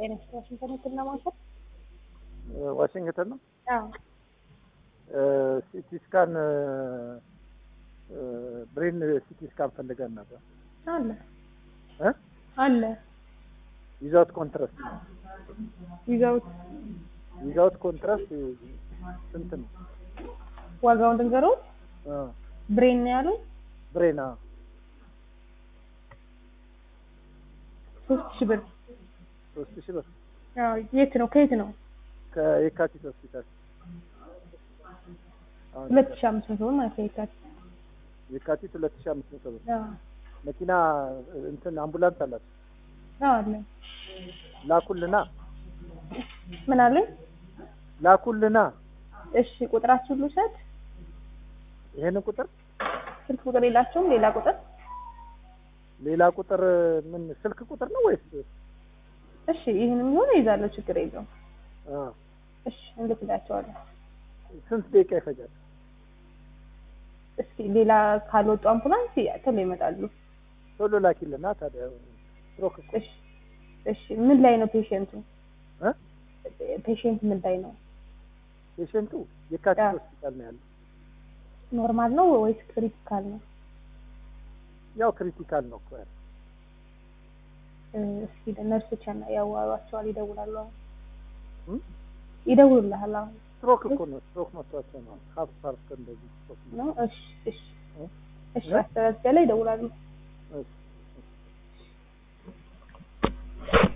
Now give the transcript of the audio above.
ጤና ዋሽንግተን ህክምና ማዕከል ዋሽንግተን ነው። አዎ ሲቲ ስካን ብሬን ሲቲ ስካን ፈልገን ነበር አለ እ አለ ዊዛውት ኮንትራስት ነው። ይዘውት ዊዛውት ኮንትራስት ስንት ነው? ዋጋውን ድንገሮት አ ብሬን ነው ያሉኝ ብሬና ሶስት ሺህ ብር ሶስት ሺህ ብር አዎ የት ነው ከየት ነው ከየካቲት ሆስፒታል አሁን ሁለት ሺህ አምስት መቶ ብር ማለት ነው የካቲት የካቲት ሁለት ሺህ አምስት መቶ ብር አዎ መኪና እንትን አምቡላንስ አላት አዎ አለ ላኩልና ምን አለኝ ላኩልና እሺ ቁጥራችሁን ልውሰድ ይሄንን ቁጥር ስልክ ቁጥር የላቸውም ሌላ ቁጥር ሌላ ቁጥር ምን ስልክ ቁጥር ነው ወይስ እሺ ይህንም ቢሆን ይዛለሁ ችግር የለውም አ እሺ እንልክላቸዋለን ስንት ደቂቃ ይፈጃል? እስኪ ሌላ ካልወጡ አምቡላንስ ቶሎ ይመጣሉ ቶሎ ላኪልና ታዲያ ስትሮክ እኮ እሺ እሺ ምን ላይ ነው ፔሽንቱ እ ፔሽንት ምን ላይ ነው ፔሽንቱ የካቲት አ። ሆስፒታል ነው ያለው። ኖርማል ነው ወይስ ክሪቲካል ነው ያው ክሪቲካል ነው እኮ ያለው። እ፣ እስኪ ነርሶች ያና ያዋሯቸዋል ይደውላሉ አሁን እም? ይደውሉልሃል አሁን ስትሮክ እኮ ነው ስትሮክ መጥቷቸው ነው ሀፍ ፓርት እንደዚህ ስትሮክ ነው። ነው እሺ እሺ እ? እሺ አስተዳደር ላይ ይደውላሉ እሺ